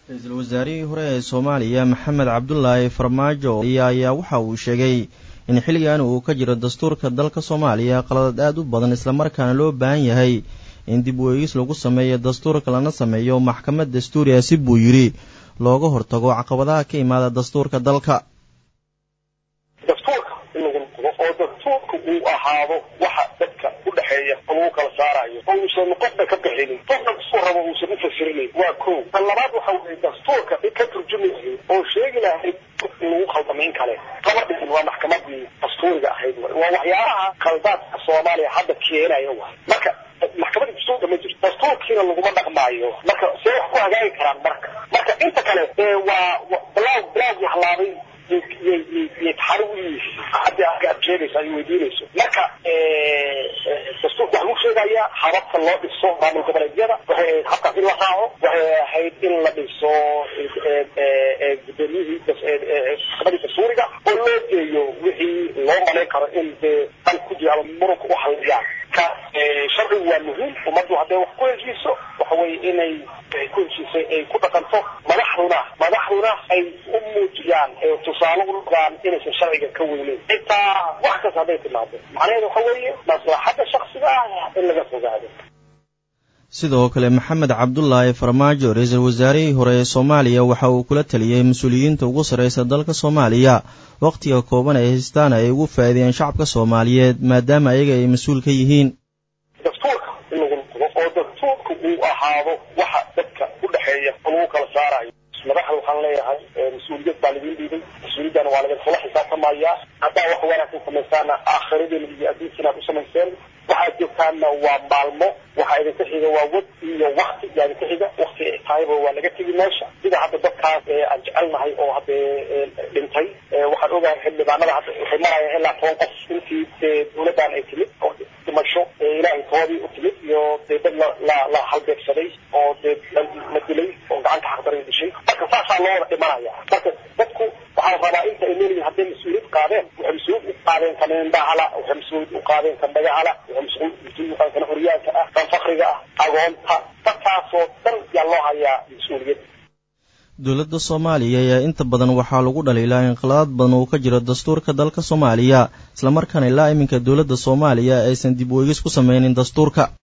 ra-iisul wasaarihii hore ee soomaaliya maxamed cabdulaahi farmaajo ayaa waxa uu sheegay in xilligan uu ka jiro dastuurka dalka soomaaliya qaladad aad u badan islamarkaana loo baahan yahay in dib u eegis lagu sameeyo dastuurka lana sameeyo maxkamad dastuuriya si buu yidhi looga hortago caqabadaha ka imaada dastuurka dalka dastuurka in lagu noqdo oo dastuurka uu ahaado waxa dadka u dhexeeya oo lagu kala saarayo oo uusan qofna ka bixinin qofna isku rabo uusan u fasirinayn waa ko tan labaad waxa weye dastuurka ka turjumi lahayd oo sheegi lahayd in lagu khaldamayn kale kama dhigin waa maxkamadii dastuuriga ahayd waa waxyaalaha khaldaadka soomaaliya hadda keenaya wa marka maxkamadda dastuurka ma jirto dastuurkiina laguma dhaqmaayo marka see wax ku hagaagi karaan marka marka inta kale waa bilaw bilaawgii halaabay yay taxari u yihiin hadda aad sheegaysa ay weydiinayso marka dastuurka waxaa lagu sheegayaa hababka loo dhiso maamul goboleedyada waxay ahayd habkaas in la raaco waxay ahayd in la dhiso gudoomiyihii maxkamadii dastuuriga oo loo geeyo wixii loo malayn karo in dee dan ku jira ama muranka u halliyaan ka sharcigu waa muhiim ummaddu hadday wax ku heshiiso waxa weye inay ku heshiisay ay ku dhaqanto madaxduna madaxduna ay u muujiyaan tusaale u noqdaan inaysan sharciga ka weyneyn xitaa wax kasta hadday timaado macnaheedu waxa weeye maslaxadda shaksiga ah in laga fogaado sidoo kale maxamed cabdulaahi farmaajo ra-iisul wasaarihii hore ee soomaaliya waxa uu kula taliyey mas-uuliyiinta ugu sarreysa dalka soomaaliya wakhtiga kooban ay haystaan ay ugu faa'iideeyeen shacabka soomaaliyeed maadaama ayaga ay mas-uul ka yihiin dastuurka in lagu noqdo oo dastuurka uu ahaado waxa dadka u dhexeeya oo lagu kala saarayo madaxda waxaan leeyahay mas-uuliyad baa laidin dhiibay mas-uuliyaddana waa laga kula xisaabtamayaa haddaa wax wanaagsan samaysaana aakhiradiina iyo adduunkiina aad u samayseen waxaad joogtaanna waa maalmo waxaa idinka xiga waa wad iyo wakti yaa idinka xiga wakti ay tahayba waa laga tegi meesha sida hadda dadkaas aan jecelnahay oo hadda dhintay waxaan ogahay xildhibaanada hadda waxay marayaan ilaa toban qof intii dee dawladdan ay timid oo dhimasho ilaahay toodii u timid iyo dee dad la la la halbeegsaday oo dee la dilay oo gacanta xaqdaray dishay marka saasaa loo wada dhimanaya marka dadku waxaa rabaa inta ay leeyihin hadday mas-uuliyad qaadeen waxay mas-uuliyad u qaadeen kan indhahala waxay mas-uuliyad u qaadeen kan dhagahala waxay mas-uuliyad u qaadeen kan xoryaanka ah kan fakriga ah agoonta dadkaasoo dhan yaa loo hayaa mas-uuliyad dowladda soomaaliya ayaa inta badan waxaa lagu dhaliilaa in qaladaad badan uu ka jiro dastuurka dalka soomaaliya islamarkaana ilaa iminka dowladda soomaaliya aysan dib u eegis ku sameynin dastuurka